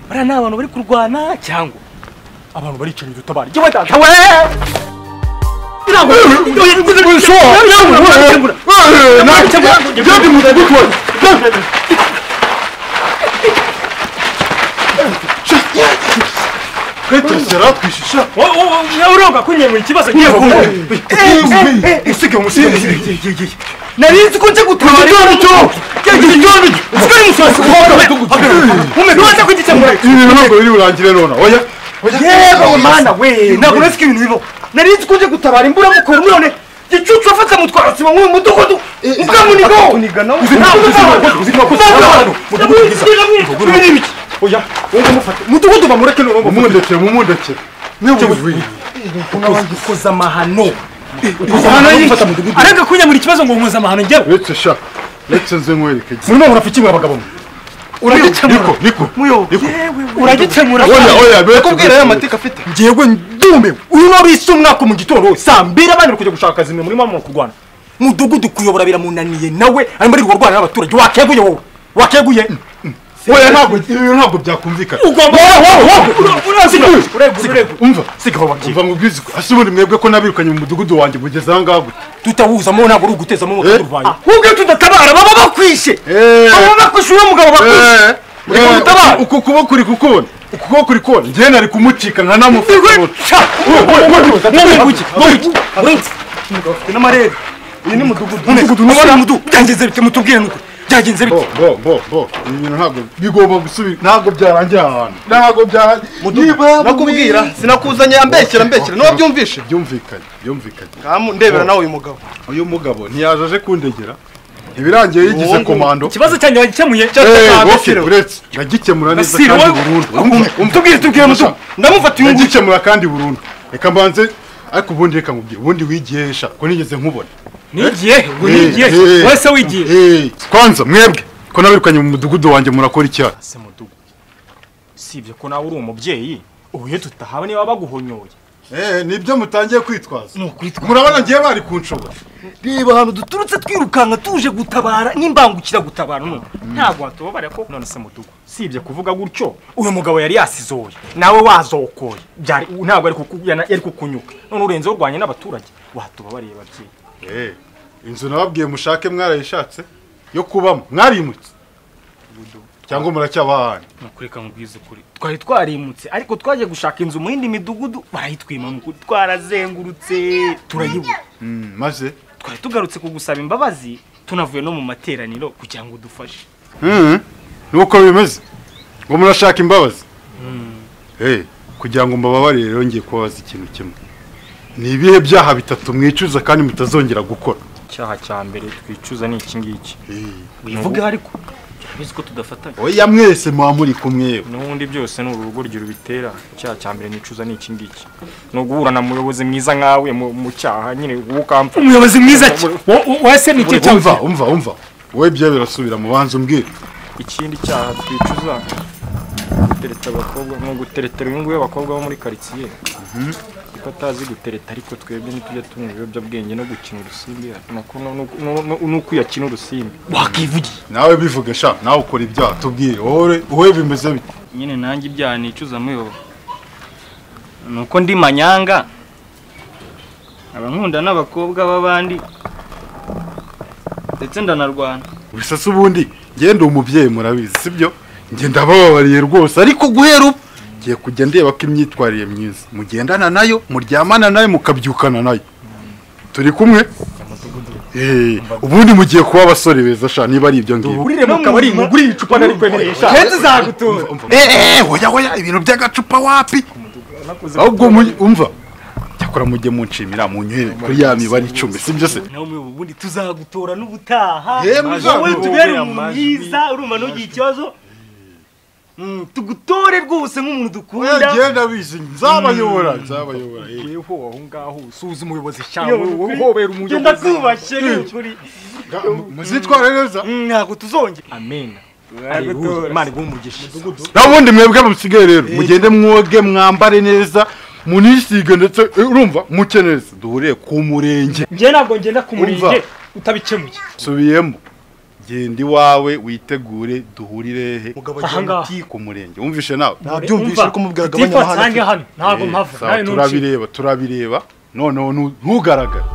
bariya ni abantu bari kurwana cyangwa abantu baricaye dutabara igihe batanga nawe urabwa kunyerwa ikibazo narizi ko nje gutabara ntubaze kugikemura yewe mana we ntabwo uretse ko ibintu bibaho narizi ko nje gutabara imbura mukora none gicucu wafata mutwara sima nk'uyu mudugudu ubwamunigo mudugudu bamureke umundekere mumundekere koza amahano aranga kunyamura ikibazo ngo nkoza amahano njyewe uretse sha uretse nze nkwereke murimo murafikimwe abagabo mwe uragikemura niko niko Muyo, niko yewe uragikemura oya oya bere kubwira aya mateka afite ngewe ndumiwe uyu ni abisi umwaka mu gitondo saa mbiri abandi bari kujya gushaka akazi mwe murimo mu kurwana mudugudu kuyobora biramunaniye nawe arimo ari kurwana n'abaturage wakeguye wowe wakeguye oya ntabwo ibi ntabwo byakumvikana ugomba umva siga aho bagiye umva ngubwize ko hasi ubundi mwebwe ko nabirukanye mu mudugudu wanjye mugeze aha ngaha gutya tutawuzamo ntabwo uri ugutezamo Eh? umwaka ahubwo iyo tudatabara baba bakwishe Eh. baba bakwishe uno mugabo bakwishe Eh, Ureka eh, mutabare. uku kuboko kuri kukubona uku kuboko kuri kubona njyewe nari kumucika nkanamufata Igwe- uruti. Sha! Wowe, wowe, wowe, wowe, Wowe, wowe, wiki, wowe, wiki. Umugabo afite n'amarebe iyi ni mudugudu mudugudu nubona mudugudu byagenze bite mutubwire nuko byagenze bite Bo, bo, bo, bo. ibi bintu ntabwo bigomba gusubira ntabwo byarangiye aha hantu ntabwo byarangiye nakubwira sinakuzanye ambeshyira ambeshyira niba byumvishe byumvikanye byumvikanye Kamu, ndebera nawe uyu mugabo uyu mugabo ntiyaje aje kundegera ntibirangiye yigize Uwo- komando ikibazo cyanjye wagikemuye Eh, cya wowe Gasiro. uretse ndagikemura neza Gasiro, kandi wowe- burundu tubwire tubwire mutu ndamufata uyu nguyu ndagikemura kandi burundu reka mbanze ariko ubundi reka nkubwire ubundi wigisha ko nigeze nkubona nigiye we nigiye Eh, eh. wese wigiye Eh, kwanza mwebwe ko nabirukanye mu mudugudu wanjye murakora icyaha se mudugudu usibye ko nawe uri umubyeyi ubu iyo tutahabona niba baguhonyoye nibyo mutangiye kwitwaza murabona ngiye bari kunshobora reba ahantu duturutse twirukanka tuje gutabara n'imbangukira gutabara none ntabwo watubabara ko none se mudugudu usibye kuvuga gutyo uyu mugabo yari yasizoye nawe wazokoye Byari- ntabwo yari kuku- yana- yari kukunyuka none urenzeho urwanya n'abaturage watubabariye babyeyi Eh, inzu nababwiye mushake mwarayishatse yo kubamo mwarimutse cyangwa muracyabahane nukureka mubwize ukuri twari twarimutse ariko twagiye gushaka inzu mu yindi midugudu barayitwima mu kuri twarazengurutse turayibura maze twari tugarutse kugusaba imbabazi tunavuye no mu materaniro kugira ngo udufashe nuko bimeze ngo murashaka imbabazi Eh, kugira ngo mbababarire rero ngiye kubabaza ikintu kimwe ni ibihe byaha bitatu mwicuza kandi mutazongera gukora icyaha cya mbere twicuza ni iki ngiki Eh, wivuga ariko urabizi ko tudafatanya oya mwese muba muri kumwe n'ubundi byose ni urugoryi rubitera icyaha cya mbere nicuza ni iki ngiki ni uguhura na muyobozi mwiza nkawe mu mu cyaha nyine wowe ukampfa umuyobozi mwiza ki wese ni iki umva umva umva wowe ibyo birasubira mu banza umbwire ikindi cyaha twicuza gutereta abakobwa ni uguteretera uyu nguyu abakobwa bo muri karitsiye kuko atazi gutereta ariko twebwe ntitujya tunywa ibiyobyabwenge no gukina urusimbi nako no- no- no- no- n'uko iyo akina urusimbi wakivugiye nawe bivuge sha nawe ukora ibyaha tubwire wowe wowe bimeze bite nyine nanjye ibyaha nicuza muyoba ni uko ndi manyanga abankunda n'abakobwa b'abandi ndetse ndanarwana bisase ubundi ngende umubyeyi murabizi sibyo njye ndabababariye rwose ariko guhera ubu ngiye kujya ndeba ko imyitwarire myiza mugendana nayo muryamana nayo mukabyukana nayo turi kumwe Eh, ubundi mugiye kuba abasore beza sha niba ari ibyo ngibyo urire mu kabari ngugurire icupa nari kwemereye shaka heza uzagutura Eh, eh, hoya hoya ibintu by'agacupa wapi ahubwo mu- umva cyakora mujye munshimira munywere kuri ya mibare icumi sibyo se nawe umuyobozi ubundi tuzagutora n'ubutaha Yemwe, wowe uzagutore utubere umuntu amajwi. mwiza urumva ntugire ikibazo Mm, tugutore rwose nk'umuntu dukunda genda bizi nzabayobora nzabayobora eh. yeho aho ngaho usuhuza umuyobozi Iyo, cyawe wowe nukuri. uhobera genda umuyobozi twubashye ni ukuri Ga- mu- muzitware neza Mm, ntabwo tuzongera amena Nzagutora. imana iguhe umugisha n'ubundi mwebwe musigaye rero mugende mwoge mwambare neza munisige ndetse eh, urumva muke neza duhuriye ku murenge njye ntabwo ngenda ku Umva. murenge utabikemuye subiyemo genda iwawe witegure duhurire he mugabo Ahangaha. Ti ku murenge wumvishe nawe nabyumvise Umva, ariko mubwiraga Tifa abanyamahanga nsange hano ntabwo Eh, mpava sawa, nawe ntuci turabireba turabireba noneho ntu- ntugaragare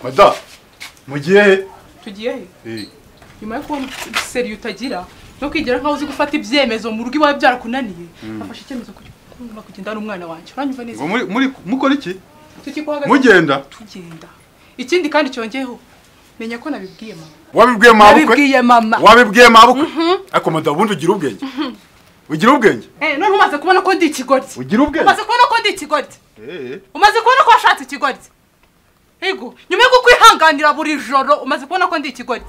mada mu gihe tugiye he he nyuma yo kubona seriye utagira no kwigira nkaho uzi gufata ibyemezo mu rugo iwawe byarakunaniye nafashe icyemezo cyo kugomba kugenda n'umwana wanjye uranyumva neza Ngo muri- muri- mukora iki tukikuhagaze mugenda tugenda ikindi kandi cyongeyeho menya ko nabibwiye mama wabibwiye mabukwe nabibwiye mama wabibwiye mabukwe ariko mada ubundi ugira ubwenge ugira ubwenge eh none umaze kubona ko ndi ikigoryi ugira ubwenge umaze kubona ko ndi ikigoryi Eh, umaze kubona ko washatse ikigoryi ego nyuma yo kukwihanganira buri joro umaze kubona ko ndi ikigoryi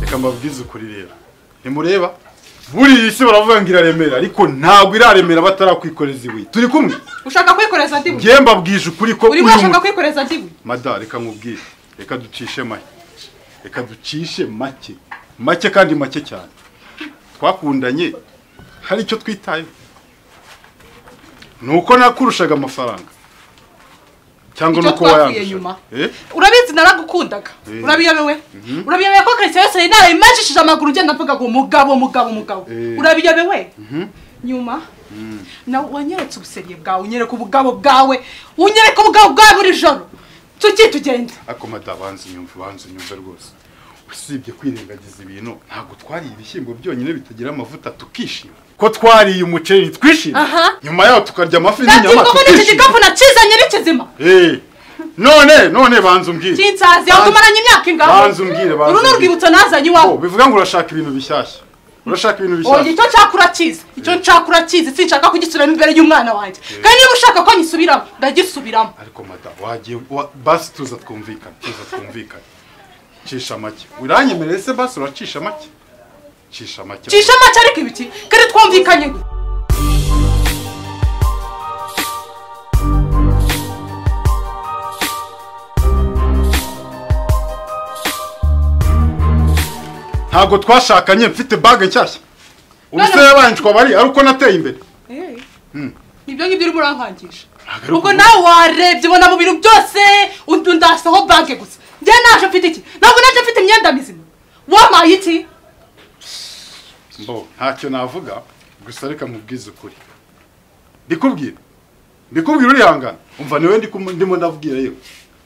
reka mbabwize ukuri rero ntimureba buriya isi baravuga ngo iraremera ariko ntabwo iraremera batarakwikoreza ibuye turi kumwe ushaka kwikoreza ndiwe njye mbabwije ukuri ko urimo uyu urashaka mu- kwikoreza ndiwe mada reka nkubwire reka ducishe make reka ducishe make make kandi make cyane twakundanye hari icyo twitayeho ni uko nakurushaga amafaranga cyangwa Icyo ni uko wayandusha twapfuye nyuma. Eh? urabizi naragukundaga Eh. urabiyobewe urabiyobewe ko keretse yose yari narayimanjishije amaguru ngenda mvuga ngo mugabo mugabo mugabo Eh. urabiyobewe nyuma nawe wanyeretse ubuseriye bwawe unyereka ubugabo bwawe unyereka ubugabo bwawe buri joro tuki tugenda ariko mada banza unyumve banza unyumve rwose usibye kwirengagiza ibintu ntabwo twariye ibishyimbo byonyine bitagira amavuta tukishima ko twariye umuceri twishima Aha. nyuma yaho tukarya amafi n'inyama nabyirwamo n'iki tukishima gikapu nakizanye n'ikizima Eh, none none banza umbwire kinsazi aho tumaranye imyaka ingaho Banza umbwire, banza uru ni umbwire. urwibutso nazanye Oh, iwawe bivuga ngo urashaka ibintu bishyashya urashaka ibintu oya bishyashya icyo nshaka urakizi icyo nshaka urakizi sinshaka kugisubiramo imbere y'umwana wanjye kandi niba ushaka ko nyisubiramo ndagisubiramo ariko mada wagiye wa- basi tuza twumvikane tuza twumvikane cisha make uranyemereye se basi uracisha make cisha make cisha make ariko ibiki kandi twumvikanye ntabwo twashakanye mfite bage nshyashya ubuse yabanjwa bari ari uko nateye imbere nibyo ngibyo urimo urankangisha Ntabwo ari ubwo uko- nawe warebye ubona mu bintu byose undi undasaho banke gusa njye naje mfite iki ntabwo naje mfite imyenda mizima wamaye iki mbo ntacyo navuga gusa reka mubwize ukuri ndikubwira ndikubwira urihangana umva niwe ndikum- ndimo ndabwira yewe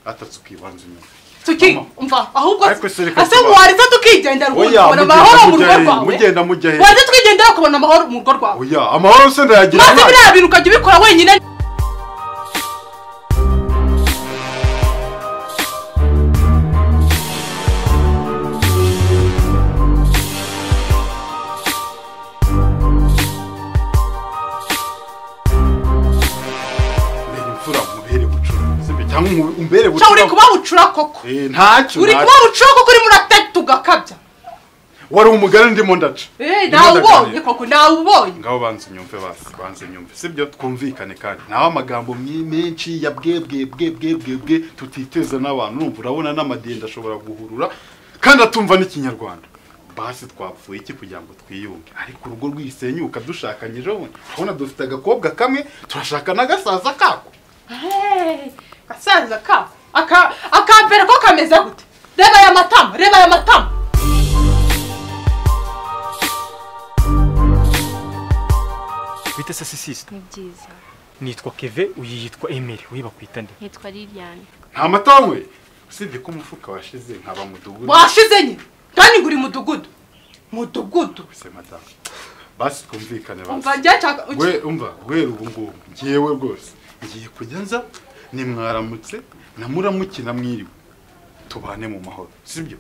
atatse ukibanza inyuma tuki Mama. umva ahubwo Ariko se reka ase tuba- wariza tukigendera ubundi Oya, ukabona mugenda amahoro mu mujya rugo he? rwawe Mugenda mujya he? wariza tukigendera ukabona amahoro mu rugo rwawe oya amahoro se ndayagira maze abana. biriya bintu ukajya ubikora wenyine Mbere imfura mubere bucuruzi mbe cyangwa umu- umbere sha uri bucuruzi kuba bucura koko Eh, ntacyo uri kuba ntacyo. bucura koko urimo urateta ugakabya wari umugani ndimo ndaca Eh, Ndimo nawe ndaganira. ubonye koko nawe ubonye ngaho banza unyumve basi banza unyumve sibyo twumvikane kandi naho amagambo mye- menshi ya bwe bwe bwe bwe bwe bwe tutiteza n'abantu urumva urabona n'amadenda ashobora guhurura kandi atumva n'ikinyarwanda basi twapfuye iki kugira ngo twiyunge ariko urugo rwisenyuka dushakanyije bundi urabona dufite agakobwa kamwe turashaka n'agasaza kako Hey, gasaza ka aka akambere ko kameze gute reba aya matama reba aya matama bita se sisisita ni byiza nitwa keve uyu yitwa emeli we bakwita nde nitwa liliane nta mata we usibye ko umufuka washize nkaba mudugudu washize nyine kandi nguri mudugudu mudugudu se madamu basi twumvikane umva basi njye nshaka uki- we umva guhera ubu ngubu ngewe rwose ngiye kujya nza nimwaramutse na muramukina mwiriwe tubane mu mahoro sibyo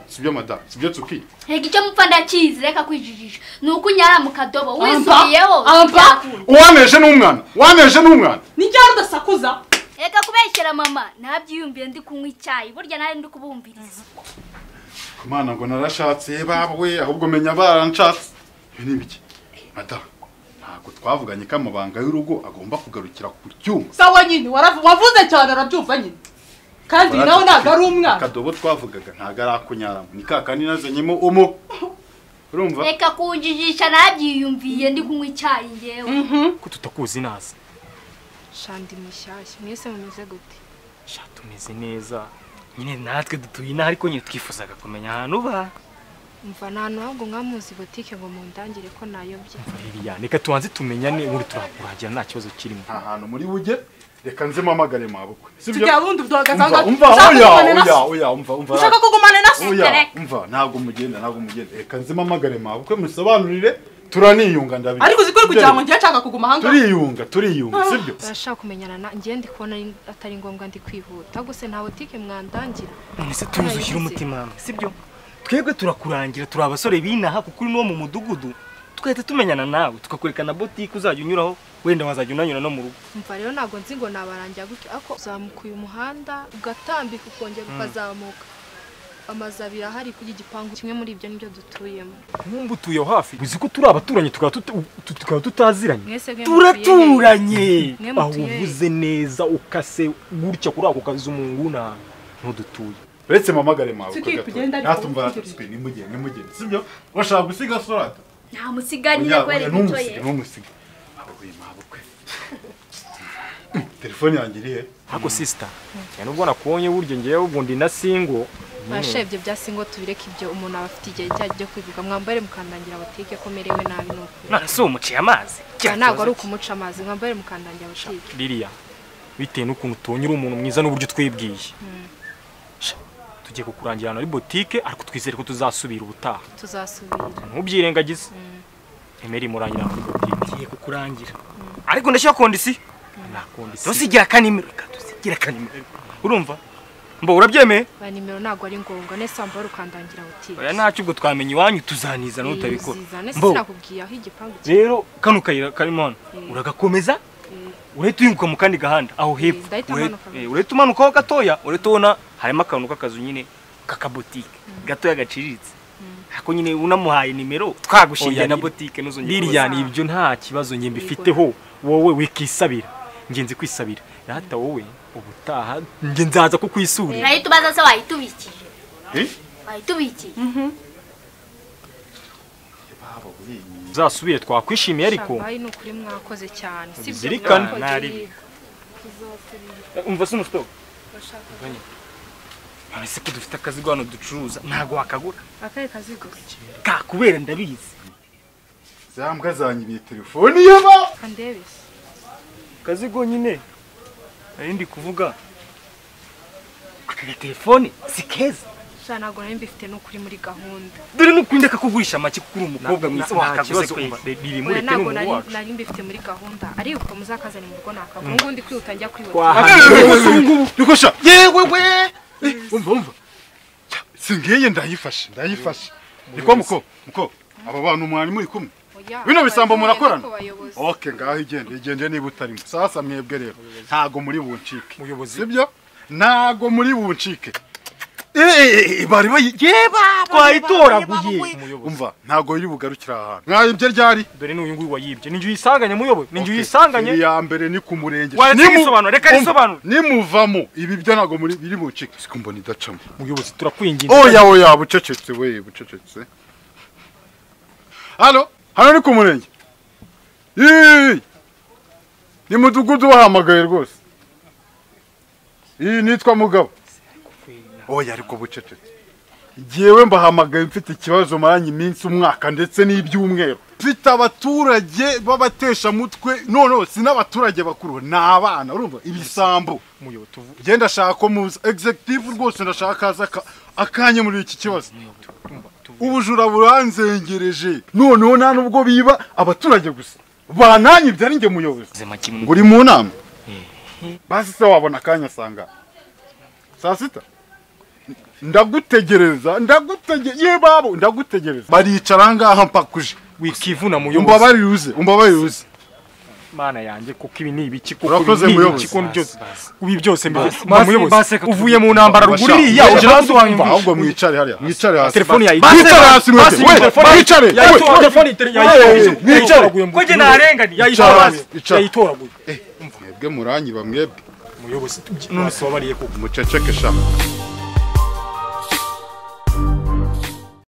sibyo madamu sibyo tuki reka icyo mupfa ndakizi reka kwijijisha ni uko unyara mu kadobo Ampa, wisubiyeho ampa. byakunda. uwameje ni umwana uwameje ni umwana ni ryari udasakuza reka kubeshyira mama ntabyiyumvire ndi kunywa icyayi burya nawe ndi kubumviriza imana ngo narashatse bawe ahubwo menya baranshatse ibi ni ibiki madamu ntabwo twavuganye ko amabanga y'urugo agomba kugarukira ku cyuma sawa nyine waravu- wavuze cyane arabyumva nyine kandi nawe ntabwo ari umwana akadobo twavugaga ntabwo ari akunyaramo ni ka kandi nazanyemo umu urumva reka kunjijisha ntabyiyumviye ndi kunywa icyayi ngewe ko tutakuzi naza shandi mushyashya mwese mumeze gute sha tumeze neza nyine natwe dutuye inaha ariko nyine twifuzaga kumenya ahantu uba mva nta ntabwo mwamuzi butike ngo mundangire ko nayobye Lilian reka tubanze tumenyane ubundi turakurahagera nta kibazo kirimo nta hantu muri bujye reka nze mpamagare mabukwe sibyo tujya bundi umva duhagaze umva oya oya oya umva umva ushaka kugumana na se oya umva ntabwo mugenda ntabwo mugenda reka nze mpamagare mabukwe musobanurire turaniyunga ndabizi ariko uzi ko uri kugira ngo njye nshaka kuguma ahangaha turiyunga turiyunga sibyo barashaka kumenyana na njye ndi kubona ari- atari ngombwa ndi kwihuta gusa nta butike mwandangira none se tubuze ushyira umutima hamwe sibyo twebwe turakurangira turi abasore b'inaha kuko uri n'uwo mu mudugudu tugahita tumenyana nawe tukakwereka na botike uzajya unyuraho wenda wazajya unanyura no mu rugo mva rero ntabwo nzi ngo nabarangira gutyo ariko uzamuka uyu muhanda ugatambika ukongera ukazamuka amazu abiri ahari ku gipangu kimwe muri ibyo nibyo dutuyemo nkumva utuye aho hafi uzi ko turi abaturanyi tukaba tuta- tu- tukaba tutaziranye mwese mwe mutuye he? turaturanye Mwe aho mutuye he? uvuze neza ukase gutya kuri ako kazi umunguna ntudutuye uretse mpamagare mabukwe Tuki, tugenda gato ariko natumva tutegereje. aratuswe nimugende nimugende sibyo washaka gusiga sorata ntamusiganye Oya, kubera oya, imbuto ntumusige ye ntumusige mabukwe mabukwe telefone yanjye iri he ariko sisita nubwo nakubonye burya ngewe ubwo ndi na singo barashe ibyo byasi ngo tubireke ibyo umuntu aba afite igihe cyayo cyo kwivuga mwambare mukandangira butike ko merewe nabi ni ukuri none se uwo muciye amazi Ah, ntabwo ari ukumuca amazi mwambare mukandangira butike ririya bitewe n'ukuntu tubonye uri umuntu mwiza n'uburyo twibwiye Sha, tugiye kukurangira ahantu hari botike ariko twizere ko tuzasubira ubutaha tuzasubira ntubyirengagize emera imurangira ahantu hari botike tugiye kukurangira ariko ndashyira kondisiyo nta kondisiyo tusigira akanimero reka tusigira akanimero urumva mba urabyemeye ba nimero ntabwo ari ngombwa nese wambare ukandangira butike oya ntacyo ubwo twamenya iwanyu tuzanizana utabikora uzizane Mbo, sinakubwiye aho igipangu kiri rero kano kayira karimo hano uragakomeza urahita uhinguka mu kandi gahanda aho hepfo ndahita Ure- manuka. eh, urahita umanukaho gatoya urahita ubona harimo akantu k'akazu nyine k'akabotike gatoya gaciriritse ako nyine unamuhaye nimero twagushimiye na botike ntuzongere kubaza. ibyo nta kibazo njye mbifiteho wowe wikisabira ngenzi kwisabira rata wowe ubutaha njye nzaza kukwisurira urahita ubaza se wayitubikije Eh? wayitubikije uzasubire twakwishimiye ariko shabayi ni ukuri mwakoze cyane si byo Zirikana, mwakoze nari- iyi- umva se umusitobo none se ko dufite akazi hano ducuruza ntabwo wakagura akahe kazi gusa kakubera ndabizi za mbwa zanyibiye telefone yaba kandebe se kazigo nyine nari ndi kuvuga aka gatelefone si keza sha ntabwo nari mbifite n'ukuri muri gahunda dore n'ukundi kakugurisha make kuko uri umukobwa Na- mwiza na- nta wakaguze kibazo kumva biri oya muri ni ntabwo umuntu nari wacu nari mbifite muri gahunda ariko muzakazana mu rugo nakagura ubu ngubu kwihuta njya kwihuta twahana dukosha yewe we Eh, umva umva Ya, si ngiye ndayifashe ndayifashe niko muko muko aba bantu mwari muri kumwe Oya, bino bisambo abayobozi murakorana ariko abayobozi. ok ngaho igende igende niba utarimo sasa mwebwe rero ntago muri buncike Muyobozi. sibyo ntago muri buncike Eh, bari bayi yeba twayitoraguye umuyobozi umva ntago iri bugarukira aha hantu mwayibye ryari dore n'uyu nguyu wayibye ni njye uyisanganye muyobozi ni njye uyisanganye iri ya mbere ni ku murenge Waretse Nimu- risobanura, reka umva, risobanure. nimuvamo ibi byo ntago muri biri buncike siko mbona idacamo muyobozi turakwinginze oya oya bucecetse we bucecetse hano hano ni ku murenge Yii! ni mudugudu wahamagaye rwose iyi nitwa mugabo oya ariko bucecetse jyewe mbahamagaye mfite ikibazo maranye iminsi umwaka ndetse n'ibyumweru mfite abaturage b'abateshamutwe noneho si n'abaturage bakuru ni abana urumva ibisambo muyobozi tuvu- genda ndashaka ko muza egizegitivu rwose ndashaka haza aka- akanya muri iki kibazo tumva, tuvu- ubujura buranzengereje noneho nta nubwo biba abaturage gusa bananyibye ari njye muyobozi ubuzima kimwe ngo uri mu nama basi se wabona akanya asanga saa sita ndagutegereza ndagutegereza ye babo ndagutegereza baricara ngaha mpakuje wikivuna muyobozi umbabarire uze umbabarire uze mana yanjye kuko ibi ni ibiki kuko Urakoze, ibi ni muyobozi. ibiki, kuko byose ubi byose mbigeze basi, muyobozi basi, reka uvuye mu ntambara ruguru iriya uje hasi Umva, wanyumva ahubwo mwicare hariya mwicare hasi telefoni yayi mwicare hasi mwese basi, we telefoni- mwicare we yayitora telefoni yayitora ko njye narenganiye Yicara yayitora hasi, yicara. yayitoraguye mwebwe muranyiba mwebwe muyobozi none se wabariye kuko muceceke sha